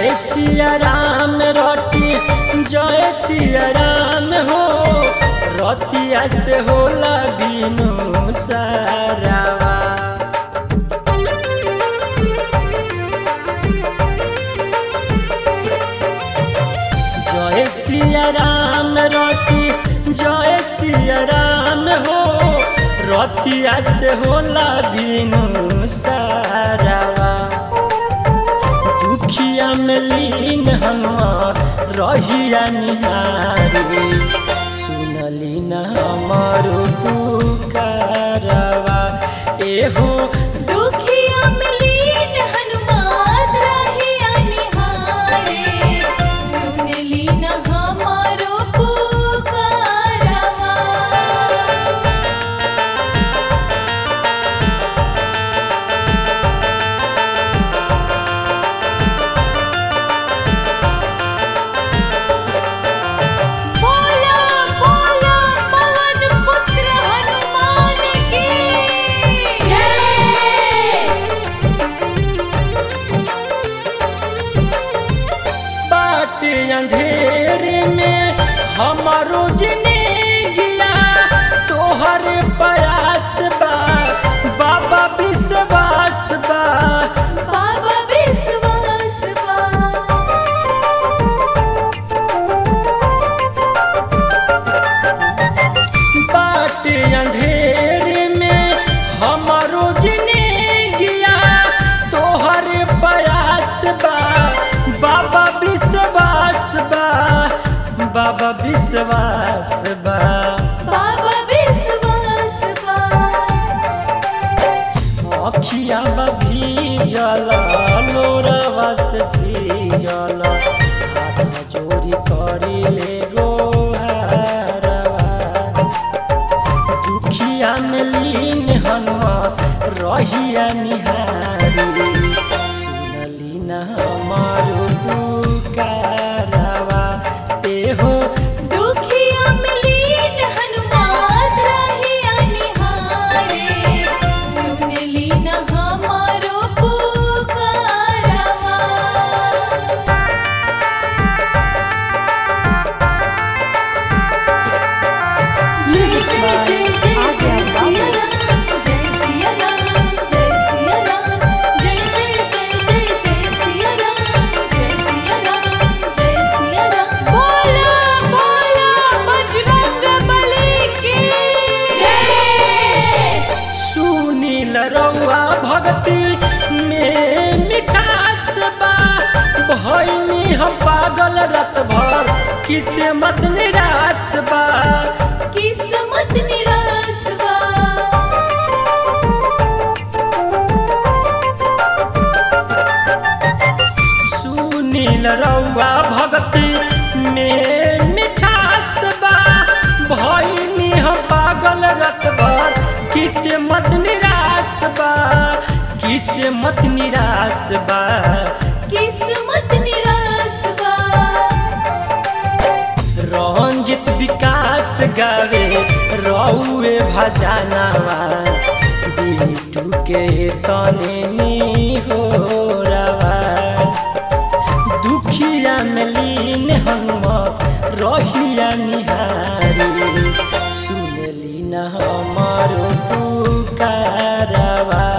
जय सिया राम रटी जय सिया राम हो रतिया से होला बिनु सारावा जय सिया राम रटी जय सिया राम हो रतिया से होला बिनु सारावा दुखिया में लीन हम रहिया निहारी सुनली न हमारो पुकारवा एहो दुखिया में लीन हनुमान रहिया निहारे सुनली न हमारो पुकारवा बोला बोला पवन पुत्र हनुमान की जय बाट अंधेरे में हमारो जिंदगिया तोहर प्रयास बा बाबा विश्वास बा बाबा विश्वास बा बाट अंधेरे में हमारो जिंदगिया तोहर प्रयास बा बाबा विश्वास बा बाबा विश्वास बा बाबा विश्वास बा अखिया भीजल लोरवा से सीजल हाथ चोरी करी ले गोहारवा दुखिया में लीन हनुमत रहिया निहारी सुनली न हमारो पुकारवा एहो दुखिया में लीन हनुमान रहिया निहारे सुनली न हमारो पुकारवा जय जय जय जय जय सिया राम जय सिया राम जय सिया राम जय जय जय जय जय सिया राम जय सिया राम जय सिया राम बोला बोला बजरंग बली की जय सुनील रउआ भक्ति में मिठास बा भैनी हम पागल रत भर किसे मत निराश बा किस्मत निराश बा सुनील रउआ भक्ति में मिठास बा भैनी हम पागल रत भर किसे मत निराश बा किसे मत निराश बा किस्मत निराश बा रंजित विकास गावे रउए भजनवा बिटू के तने नी हो रवा दुखिया में लीन हम रहिया निहारी सुनली न हमारो पुकारवा